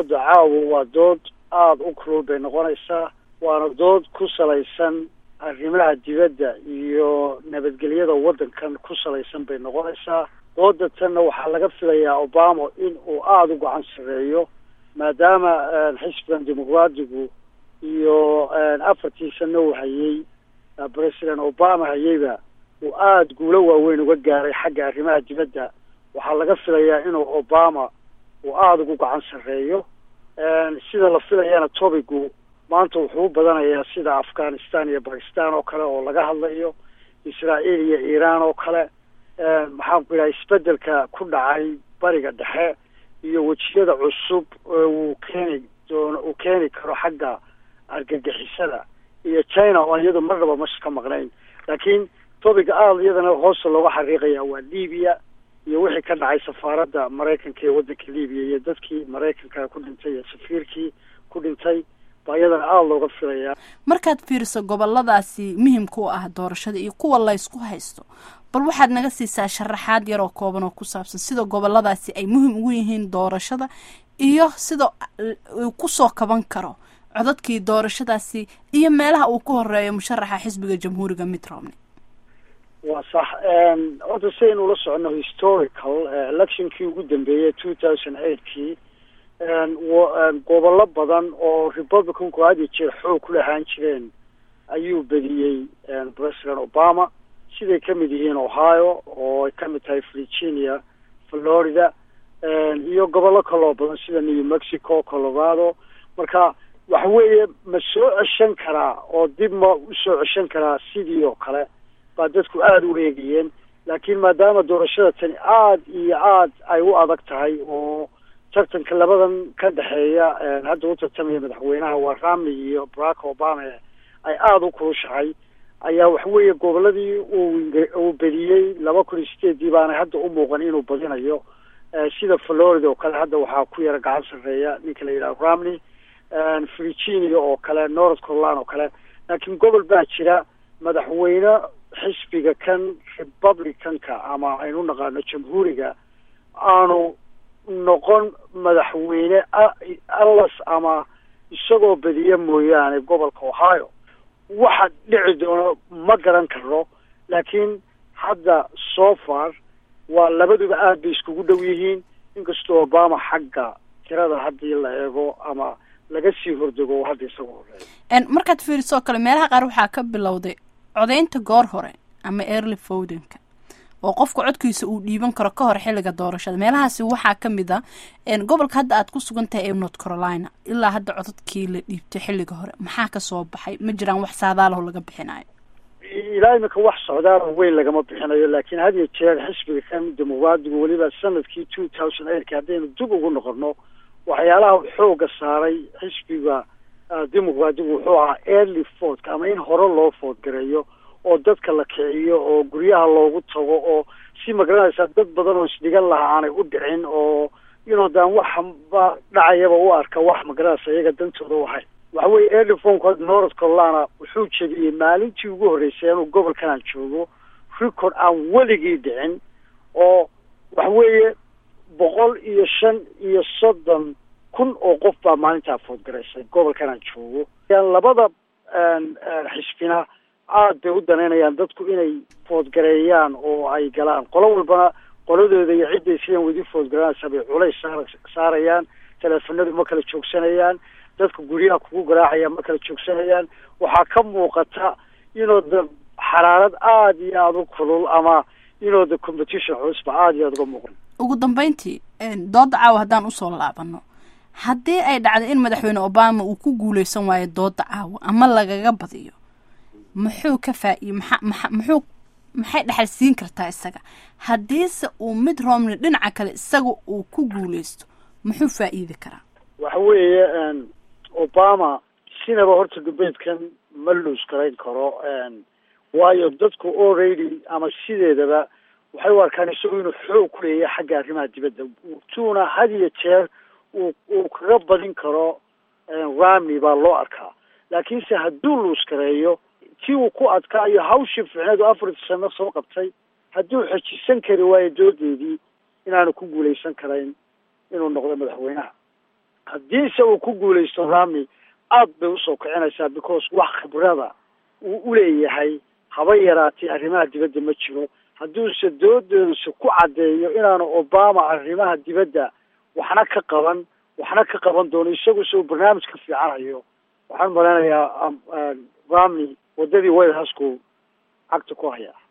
dooda caawa waa dood aada u kulul bay noqonaysaa waana dood ku salaysan arrimaha dibadda iyo nabadgelyada waddankan ku salaysan bay noqonaysaa dooda tanna waxaa laga filayaa obama in uu aada u gacan sarreeyo maadaama xisbigan dimuqraadigu iyo afartii sano uu hayey president obama hayeyba uu aada guulo waaweyn uga gaaray xagga arrimaha dibadda waxaa laga filayaa inuu obama uu aada ugu gacan sarreeyo sida la filayana tobigu maanta wuxuu u badanayaa sida afghanistan iyo bakistan oo kale oo laga hadlayo israael iyo iiraan oo kale maxaan ku yidhaha isbedelka ku dhacay bariga dhexe iyo wejiyada cusub uu keeni doono uu keeni karo xagga argagixisada iyo china oo iyadu marnaba masha ka maqnayn laakiin tobiga aada iyadana hoosta looga xariiqaya waa libiya iyo wixii ka dhacay safaaradda maraykanka ee waddanka libiya iyo dadkii maraykanka ku dhintay iyo safiirkii ku dhintay baa iyadana aada looga filayaa markaad fiiriso goboladaasi muhimka u ah doorashada iyo kuwa laysku haysto bal waxaad naga siisaa sharaxaad yaroo kooban oo ku saabsan sida goboladaasi ay muhim ugu yihiin doorashada iyo sida uu kusoo kaban karo codadkii doorashadaasi iyo meelaha uu ku horeeyo musharaxa xisbiga jamhuuriga mitt romney waa sax horta si aynu ula socono historical electionkii ugu dambeeyey two thousand eightkii gobollo badan oo republicanku had iyo jeer xoog ku lahaan jireen ayuu bediyey president obama siday ka mid yihiin ohio oo ay ka mid tahay virginia florida iyo gobollo kaloo badan sida new mexico colorado marka waxa weeye ma soo ceshan karaa oo dib ma usoo ceshan karaa sidii oo kale baa dadku aada u eegayeen laakiin maadaama doorashada tani aada iyo aada ay u adag tahay oo tartanka labadan ka dhexeeya hadda u tartamaya madaxweynaha waa rami iyo barack obama ay aada u kulushahay ayaa waxaweeye goboladii uu uu bediyey laba kun iyo sideedii baana hadda u muuqan inuu badinayo sida florida oo kale hadda waxaa ku yara gacan sarreeya ninka la yidhaha ramney virginia oo kale north carolina oo kale laakiin gobol baa jira madaxweyne xisbiga kan republicanka ama aynu naqaano jamhuuriga aanu noqon madaxweyne allas ama isagoo bediya mooyaane gobolka ohio waxa dhici doono ma garan karo laakiin hadda so far waa labaduba aada bay iskugu dhow yihiin inkastoo obama xagga tirada haddii la eego ama laga sii hordego hadda isaga horeeya markaad fiiriso oo kale meelaha qaar waxaa ka bilowday codaynta goor hore ama early fowdenka oo qofka codkiisa uu dhiiban karo ka hor xilliga doorashada meelahaasi waxaa ka mid a gobolka hadda aad ku sugan tahay ee north carolina ilaa hadda codadkii la dhiibtay xilliga hore maxaa kasoo baxay ma jiraan wax saadaalaho laga bixinayo ilaa imika wax socdaal weyn lagama bixinayo laakiin had iyo jeer xisbiga kan dimuqraadigu weliba sanadkii two thousand eightka haddaynu dib ugu noqono waxyaalaha xooga saaray xisbiga dimuqraadigu wuxuu ahaa early fordka ama in hore loo foodgareeyo oo dadka la kiciyo oo guryaha loogu tago oo si magaranaysaa dad badan oo isdhigan lahaa aanay u dhicin oo inuu daan waxba dhacayaba u arka wax magaranaysa iyaga dantooda u ahayn waxa weye early formku hadda north carolina wuxuu jebiyey maalintii ugu horreysay inuu gobolkan aan joogo record aan weligii dhicin oo waxa weeye boqol iyo shan iyo soddon kun oo qof baa maalintaa foodgaraysay gobolkan aan joogo labada xisbina aada bay u danaynayaan dadku inay foodgareeyaan oo ay galaan qolo walbana qoladooda iyo cidday sidan wadi foodgaraanaysa bay culays saar saarayaan teleefanadu ma kala joogsanayaan dadka guryaha kugu garaacaya ma kala joogsanayaan waxaa ka muuqata inuu da xaraarad aada iyo aada u kulul ama inuu da competition culusba aada iyo aada uga muuqan ugu dambeyntii dooda caawa haddaan usoo laabano haddii ay dhacdo in madaxweyne obama uu ku guuleysan waayo dooda caawa ama lagaga badiyo muxuu ka faa-iye maxa maxa muxuu maxay dhexal siin kartaa isaga haddiise uu mid romney dhinaca kale isaga uu ku guuleysto muxuu faa-iidi karaa waxa weeye obama sinaba horta dubeedkan ma luus garayn karo waayo dadku already ama sideedaba waxay u arkaan isagu inuu xoog ku leeyahay xagga arrimaha dibadda tuuna had iyo jeer uu uu kaga badin karo ramney baa loo arkaa laakiinse hadduu luus gareeyo tii uu ku adkaayo hawshii ficneedu afartii sano soo qabtay hadduu xejisan kari waayo doodeedii inaanu ku guuleysan karayn inuu noqdo madaxweynaha haddiise uu ku guulaysto rami aad bay usoo kicinaysaa because wax khibrada uu uleeyahay haba yaraatay arrimaha dibadda ma jiro hadduuse doodoodisa ku caddeeyo inaanu obama arrimaha dibadda waxna ka qaban waxna ka qaban doono isagu se uu barnaamij ka fiicanayo waxaan malaynayaa rami waddadii white housku cagta ku hayaa